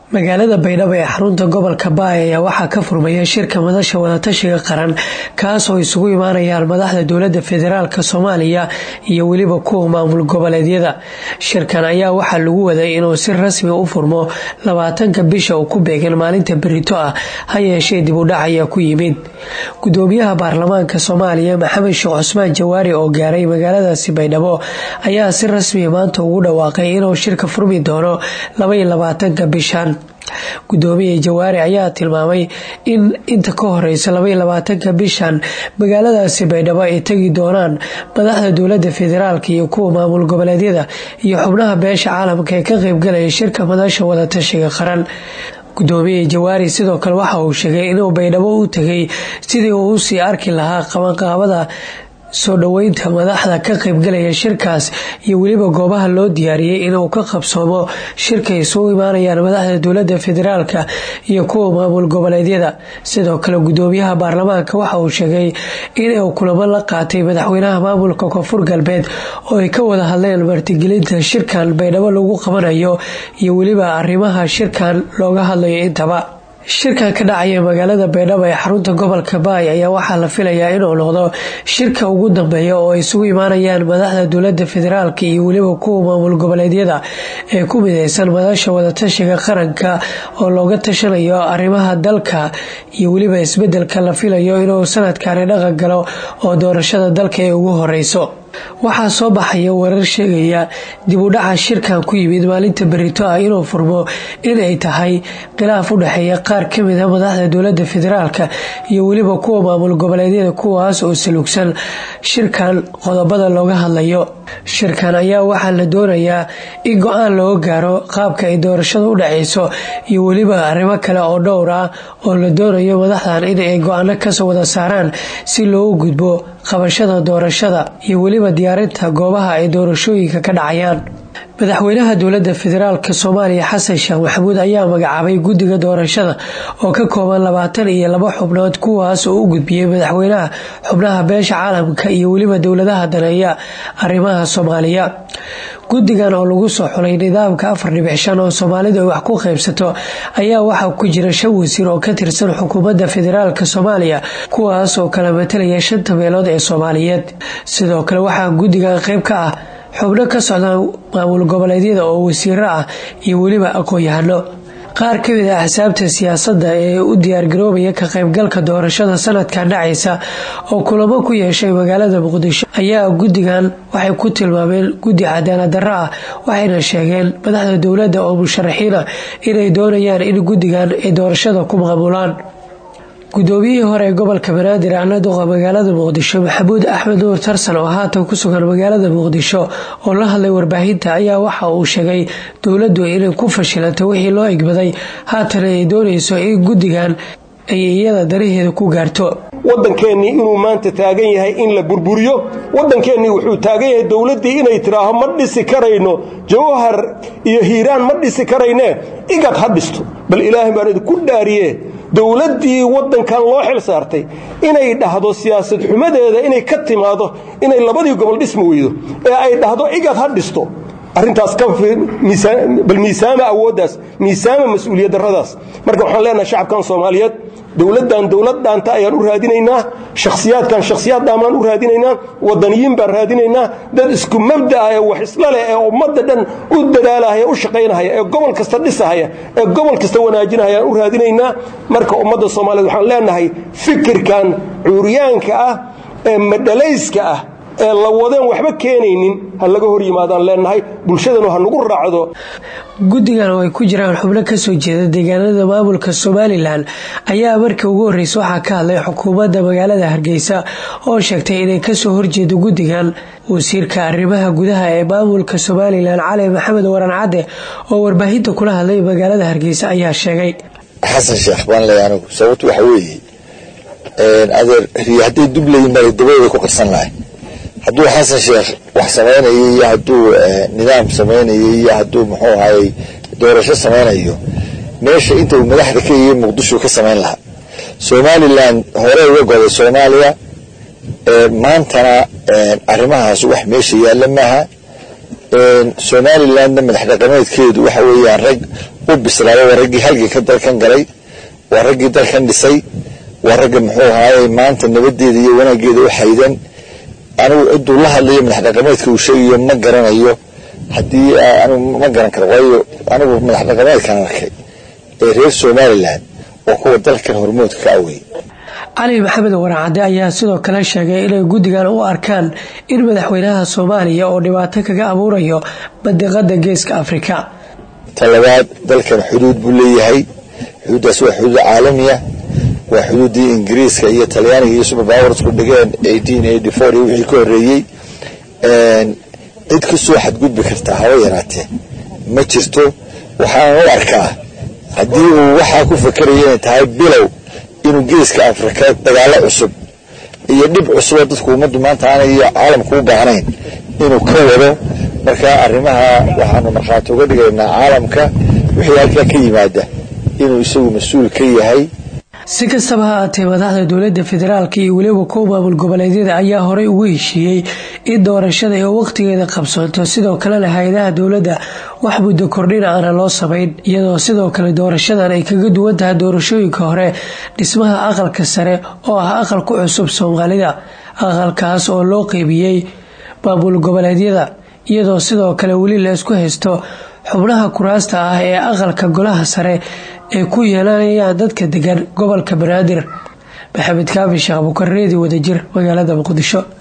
magaalada baydhabo ee xarunta gobolka baay ayaa waxaa ka furmaya shirka madasha wadatashiga qaran kaas oo isugu imaanayaan madaxda dowlada federaalk soomaaliya iyo weliba kuwa maamul goboleedyada shirkan ayaa waxaa lagu waday inuu si rasmi u furmo labaatanka bisha uu ku beegan maalinta berito ah ha yeeshee dib u dhac ayaa ku yimid gudoomiyaha baarlamaanka soomaaliya maxamed sheekh cusmaan jawaari oo gaaray magaaladaasi baydhabo ayaa si rasmiya maanta ugu dhawaaqay inuu shirka furmi doono labaiyo labaatanka bishan gudoomiye jawaari ayaa tilmaamay in inta ka horeysa labaiyo labaatanka bishan magaaladaasi baydhabo ay tegi doonaan madaxda dowlada federaalk iyo kuwa maamul goboleedyada iyo xubnaha beesha caalamka ee ka qeybgalaya shirka madasha wadatashiga qaran gudoomiye jawaari sidoo kale waxa uu sheegay inuu baydhabo u tegay sidii uu usii arki lahaa qabanqaabada soo dhoweynta madaxda ka qaybgalaya shirkaas iyo weliba goobaha loo diyaariyey inuu ka qabsoomo shirka isugu imaanayaan madaxda dowlada federaalk iyo kuwa maamul goboleedyada sidoo kale gudoomiyaha baarlamaanka waxa uu sheegay inuu kulamo la qaatay madaxweynaha maamulka koonfur galbeed oo ay ka wada hadleen martigelinta shirkan baydhabo lagu qabanayo iyo weliba arrimaha shirkan looga hadlayo intaba shirkan ka dhacaya magaalada baydhabo ee xarunta gobolka baay ayaa waxaa la filayaa inuu noqdo shirka ugu dambeeya oo ay isugu imaanayaan madaxda dowlada federaalk iyo weliba kuwa maamul goboleedyada ee ku mideysan madasha wadatashiga qaranka oo looga tashanayo arrimaha dalka iyo weliba isbedelka la filayo inuu sanadkani dhaqan galo oo doorashada dalka ay ugu horeyso waxaa soo baxaya warar sheegaya dib u dhaca shirkan ku yimid maalinta berito ah inuu furmo inay tahay khilaaf u dhexeeya qaar kamid a madaxda dowlada federaalk iyo weliba kuwa maamul goboleedyada kuwaas oo salugsan shirkan qodobada looga hadlayo shirkan ayaa waxaa la doonayaa in go-aan looga gaaro qaabka ay doorashada u dhaceyso iyo weliba arrimo kale oo dhowr ah oo la doonayo madaxdan in ay go-aano kasoo wada saaraan si loogu gudbo qabashada doorashada iyo weliba diyaarinta goobaha ay doorashooyinka ka dhacayaan madaxweynaha dowlada federaalk soomaaliya xasan sheekh maxamuud ayaa magacaabay guddiga doorashada oo ka kooban labaatan iyo laba xubnood kuwaas oo u gudbiyey madaxweynaha xubnaha beesha caalamka iyo weliba dowladaha daneeya arrimaha soomaaliya guddigan oo lagu soo xulay nidaamka afar dhibic shan oo soomaalidu ay wax ku qaybsato ayaa waxaa ku jira shan wasiir oo ka tirsan xukuumadda federaalk soomaaliya kuwaas oo kala matalaya shanta meelood ee soomaaliyeed sidoo kale waxaa guddigan qeyb ka ah xubno ka socda maamul goboleedyada oo wasiiro ah iyo weliba aqoon-yahano qaar kamid a axsaabta siyaasadda ee u diyaargaroobaya ka qaybgalka doorashada sanadkan dhacaysa oo kulamo ku yeeshay magaalada muqdisho ayaa guddigan waxay ku tilmaameen guddi cadaalad darro ah waxayna sheegeen madaxda dowladda oo musharaxiina inay doonayaan in guddigan ay doorashada ku maamulaan gudoomiyihii hore ee gobolka banaadir ana duqa magaalada muqdisho maxamuud axmed nuur tarsan oo haatan ku sugan magaalada muqdisho oo la hadlay warbaahinta ayaa waxa uu sheegay dowladdu inay ku fashilantay wixii loo egbaday haatan ay doonayso in guddigan ay iyada danaheeda ku gaarto waddankeennii inuu maanta taagan yahay in la burburiyo waddankeennii wuxuu taagan yahay dowladdii inay tidhaaho ma dhisi karayno jawhar iyo hiiraan ma dhisi karaynee igad ha dhisto bal ilaahay baan idinku dhaariye dowladdii waddankan loo xil saartay inay dhahdo siyaasad xumadeeda inay ka timaado inay labadii gobol dhismi weydo ee ay dhahdo igad ha dhisto arrintaas bal miisaama awooddaas miisaama mas-uuliyad darradaas marka waxaan leenahay shacabkan soomaaliyeed dowladdan dowlad dhaanta ayaan u raadinaynaa shakhsiyaadkan shakhsiyaad dhaamaan u raadinaynaa wadaniyiin baan raadinaynaa dad isku mabda ah ee wax isla leh ee ummadda dhan u dadaalahaya u shaqaynahaya ee gobol kasta dhisahaya ee gobol kasta wanaajinahaya aan u raadinaynaa marka ummadda soomaaliyeed waxaan leenahay fikirkan cuuryaanka ah ee madhalayska ah ee la wadeen waxba keenaynin ha laga hor yimaadaan leenahay bulshadanu ha nagu raacdo guddigan oo ay ku jiraan xubno kasoo jeeda deegaanada maamulka somalilan ayaa markii ugu horreysa waxaa ka hadlay xukuumadda magaalada hargeysa oo sheegtay inay kasoo horjeedo guddigan wasiirka arrimaha gudaha ee maamulka somalilan cali maxamed waran cadde oo warbaahinta kula hadlay magaalada hargeysa ayaa sheegay xasan sheekh baan leeya anigu sababtu waxa weeye adeer riyo hadday dublayin baa dabadooda ku qarsan lahay hadduu xasan sheekh wax samaynayo iyo hadduu nidaam samaynayo iyo hadduu muxuu ahayey doorasho samaynayo meesha inta uu madaxda ka yihi muqdisho ka samayn lahaa somalilan hore uga goday soomaaliya maantana arrimahaas wax meesha yaalla maaha somalilandna madax dhaqameedkeedu waxa weeyaan rag u bislaada waa raggii halganka dalkan galay waa raggii dalkan dhisay waa ragga muxuu ahaaye maanta nabadeeda iyo wanaageeda u xaydan anigu ciduu la hadlayo madax dhaqameedka uu sheegayo ma garanayo haddii anigu ma garan karo waayo anigu madax dhaqameedkan arkay ee reer somalilan oo kuwa dalkan hormoodka ka awey cali maxamed waracade ayaa sidoo kale sheegay inay guddigan u arkaan in madaxweynaha soomaaliya oo dhibaato kaga abuurayo badiqada geeska afrika talabaad dalkan xuduud buu leeyahay xuduuddaas waa xuduud caalamiya waa xuduuddii ingiriiska iyo talyaaniga iyo superpowersku dhigeen eighteen eighty four iyo wixii ka horreeyey cid ka soo xadgudbi kartaa haba yaraatee ma jirto waxaanan u arkaa haddii uu waxaa ku fakeraya inay tahay bilow inuu geeska afrika dagaalo cusub iyo dhib cusuboo dadku ummaddu maanta aanay caalamku u baahnayn inuu ka wado marka arrimaha waxaanu markhaati uga dhigaynaa caalamka wixii halkaa ka yimaada inuu isagu mas-uul ka yahay si kastaba ha aatee madaxda dowladda federaalka iyo weliba kuwa maamul goboleedyada ayaa horey ugu heshiiyey in doorashada ay waqtigeeda qabsoonto sidoo kalena hay-adaha dowladda wax muddo kordhin aana loo samayn iyadoo sidoo kale doorashadan ay kaga duwan tahay doorashooyinka hore dhismaha aqalka sare oo ah aqal ku cusub soomaalida aqalkaas oo loo qeybiyey maamul goboleedyada iyadoo sidoo kale weli la isku haysto xubnaha kuraasta ah ee aqalka golaha sare ay ku yeelanayaan dadka degan gobolka banaadir maxamed kaafi sheekh bukareedi wadajir magaalada muqdisho